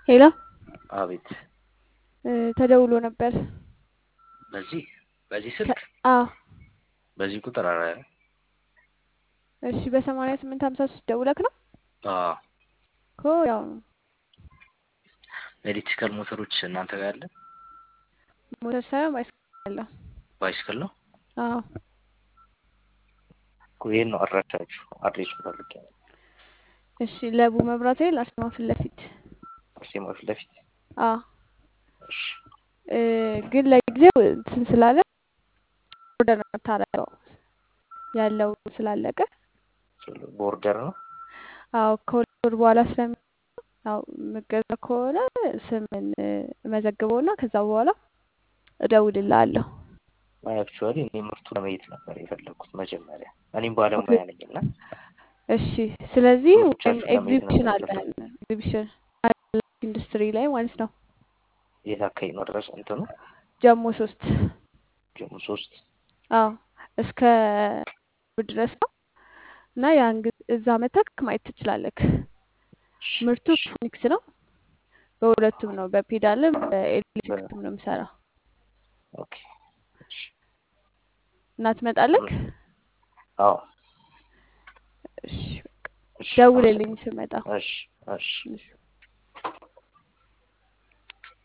ሄሎ አቤት። እ ተደውሎ ነበር። በዚህ በዚህ ስልክ አዎ በዚህ ቁጥር አረ እሺ በሰማንያ ስምንት ሀምሳ ሶስት ደውለክ ነው አዎ እኮ ያው ነው ኤሌክትሪካል ሞተሮች እናንተ ጋር አለ? ሞተር ሳይሆን ባይስክል ያለው ባይስክል ነው አዎ እኮ ይሄን ነው አድራሻችሁ። አድሬሱ ፈልጌ ነው። እሺ ለቡ መብራት ኃይል አርሴማ ፊት ለፊት አርሴማ ፊት ለፊት። አዎ እሺ እ ግን ለጊዜው እንትን ስላለ ኦርደር ነው የምታደርገው ያለው ስላለቀ ቦርደር ነው። አዎ ከሁለት ወር በኋላ ስለሚ ያው የምገዛ ከሆነ ስምን እመዘግበውና ከዛ በኋላ እደውልልሃለሁ። አክቹዋሊ እኔ ምርቱ ለማየት ነበር የፈለግኩት መጀመሪያ። እኔም ባለሙያ ነኝ እና እሺ ስለዚህ ወይም ምርቶቻችሁን ለማየት ኤግዚቢሽን ነበር አለ የፈለግኩት። ኤግዚቢሽን ኢንዱስትሪ ላይ ማለት ነው የት አካባቢ ነው ድረስ እንትኑ ጀሞ ሶስት ጀሙ ሶስት አዎ እስከ እሑድ ድረስ ነው እና ያን ጊዜ እዛ መተክ ማየት ትችላለክ። እሺ ምርቱ እሺ ፊኒክስ ነው። በሁለቱም ነው በፔዳልም በኤሌክትሪክም ነው የምሰራው ኦኬ እሺ እና ትመጣለክ። አዎ እሺ በቃ እሺ ደውልልኝ አመሰግናለሁ። ስመጣ። እሺ እሺ እሺ